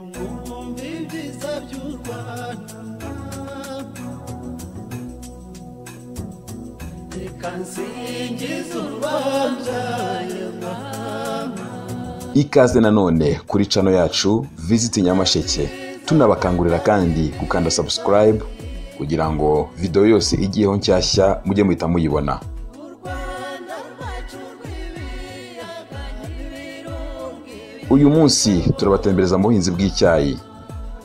nimwumve ibyiza by'u rwanda reka nsingize urwabyaye ikaze nanone kuri cano yacu visiti nyamasheke tunabakangurira kandi gukanda subscribe kugira ngo videwo yose igiyeho nshyashya mujye muhita muyibona u rwanda rwacu rw'ibiyaga n'ibirunga uyu munsi turabatembereza mu buhinzi bw'icyayi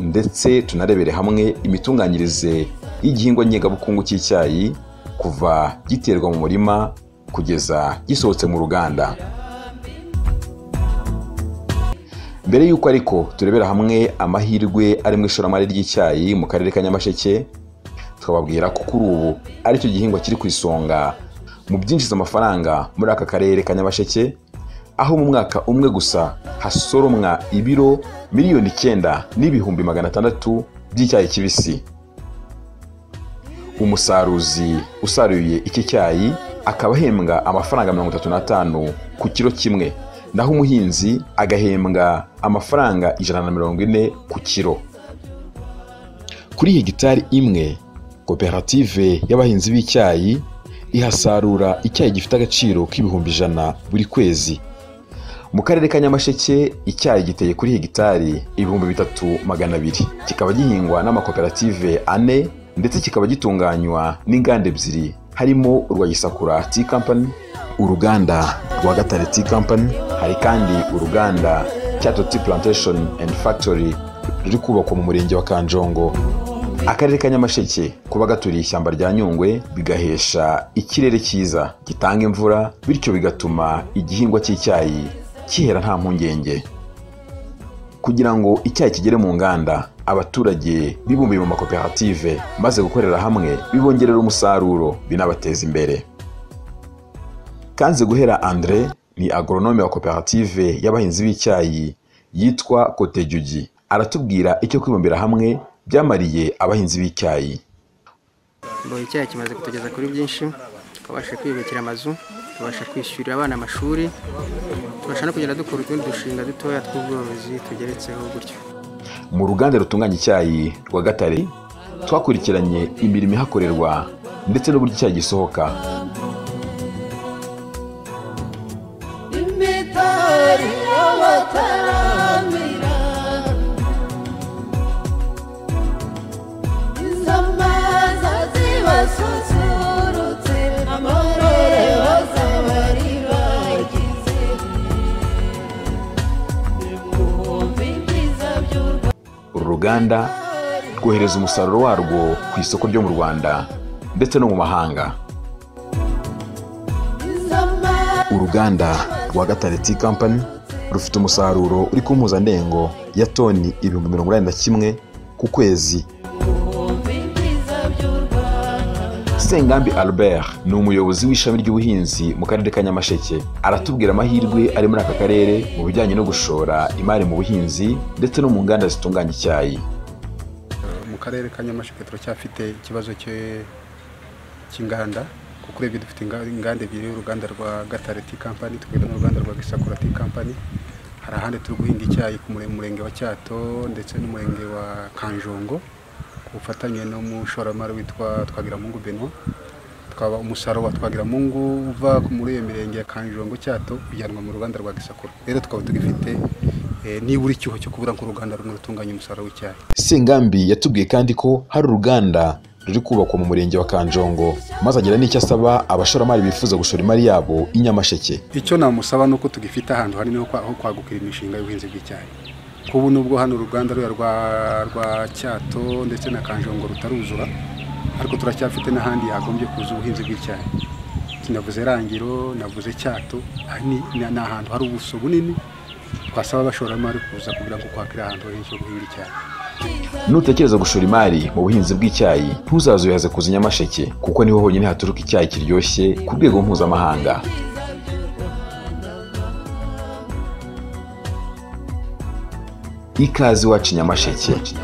ndetse tunarebere hamwe imitunganyirize y'igihingwa ngengabukungu cy'icyayi kuva giterwa mu murima kugeza gisohotse mu ruganda mbere y'uko ariko turebera hamwe amahirwe ari mu ishoramari ry'icyayi mu karere ka nyamasheke tukababwira ko kuri ubu aricyo gihingwa kiri ku isonga mu byinjiza amafaranga muri aka karere ka nyamasheke aho mu mwaka umwe gusa hasoromwa ibiro miliyoni icyenda n'ibihumbi magana atandatu by'icyayi kibisi umusaruzi usaruye iki cyayi akaba ahembwa amafaranga mirongo itatu n'atanu ku kiro kimwe naho umuhinzi agahembwa amafaranga ijana na mirongo ine ku kiro kuri hegitari imwe koperative y'abahinzi b'icyayi ihasarura icyayi gifite agaciro k'ibihumbi ijana buri kwezi mu karere ka nyamasheke icyayi giteye kuri hegitari ibihumbi bitatu magana abiri kikaba gihingwa n'amakoperative ane ndetse kikaba gitunganywa n'inganda ebyiri harimo urwa gisakura tea company uruganda rwa gatare tea company hari kandi uruganda cyato tea plantation and factory ruri kubakwa mu murenge wa kanjongo akarere ka nyamasheke kuba gaturiye ishyamba rya nyungwe bigahesha ikirere cyiza gitanga imvura bityo bigatuma igihingwa cy'icyayi kihera nta mpungenge kugira ngo icyayi kigere mu nganda abaturage bibumbiye mu makoperative maze gukorera hamwe bibongerera umusaruro binabateza imbere kanze guhera andre ni agoronome wa koperative y'abahinzi b'icyayi yitwa kotejugi aratubwira icyo kwibumbira hamwe byamariye abahinzi b'icyayi ngo icyayi kimaze kutugeza kuri byinshi twabashije kwiyubakira amazu tubasha kwishyurira abana amashuri tubasha no kugenda dukora utundi dushinga dutoya tw'ubworozi tugeretseho gutyo mu ruganda rutunganya icyayi rwa gatare twakurikiranye imirimo ihakorerwa ndetse n'uburyo icyayi gisohoka imitari y'abataramira izamaza zibasusurutse amarore bazabari bagize ibihumbi byiza by'u uru ruganda rwohereza umusaruro warwo ku isoko ryo mu rwanda ndetse no mu mahanga Rwanda uruganda rwa gatare tea company rufite umusaruro uri ku mpuzandengo ya toni ibihumbi mirongo inani na kimwe ku kwezi ibihumbi byiza by'u Rwanda sengambi albert ni umuyobozi w'ishami ry'ubuhinzi mu karere ka nyamasheke aratubwira amahirwe ari muri aka karere mu bijyanye no gushora imari mu buhinzi ndetse no mu nganda zitunganya icyayi mu karere ka nyamasheke turacyafite ikibazo cye- cy'inganda kuko urebye dufite inga- inganda ebyiri uruganda rwa gatare tea company tukagira n'uruganda rwa gisakura tea company hari ahandi turi guhinga icyayi ku mure- murenge wa cyato ndetse n'umurenge wa kanjongo ku bufatanye n'umushoramari witwa twagiramungu benoit tukaba umusaruro wa twagiramungu uva muri iyo mirenge ya kanjongo cyato ujyanwa mu ruganda rwa gisakura rero tukaba tugifite eh, nibura icyuho cyo kubura nk'uruganda rumwe rutunganya umusaruro w'icyayi sengambi yatubwiye kandi ko hari uruganda ruri kubakwa mu murenge wa kanjongo maze agira n'icyo asaba abashoramari bifuza gushora imari yabo i nyamasheke icyo namusaba ni uko tugifite ahantu hanini ho kwa- ho kwagukira imishinga y'ubuhinzi bw'icyayi kuko ubu nubwo hano uruganda ruya rwa rwa cyato ndetse na kanjongo rutaruzura ariko turacyafite n'ahandi yagombye kuza ubuhinzi bw'icyayi navuze rangiro navuze cyato aha ni ni- ni ahantu hari ubuso bunini twasaba abashoramari kuza kugira ngo kwakire ahantu henshi ho guhinga icyayi nutekereza gushora imari mu buhinzi bw'icyayi ntuzaze uyaze kuza i nyamasheke kuko niho honyine haturuka icyayi kiryoshye ku rwego mpuzamahanga ikaze iwacu i nyamasheke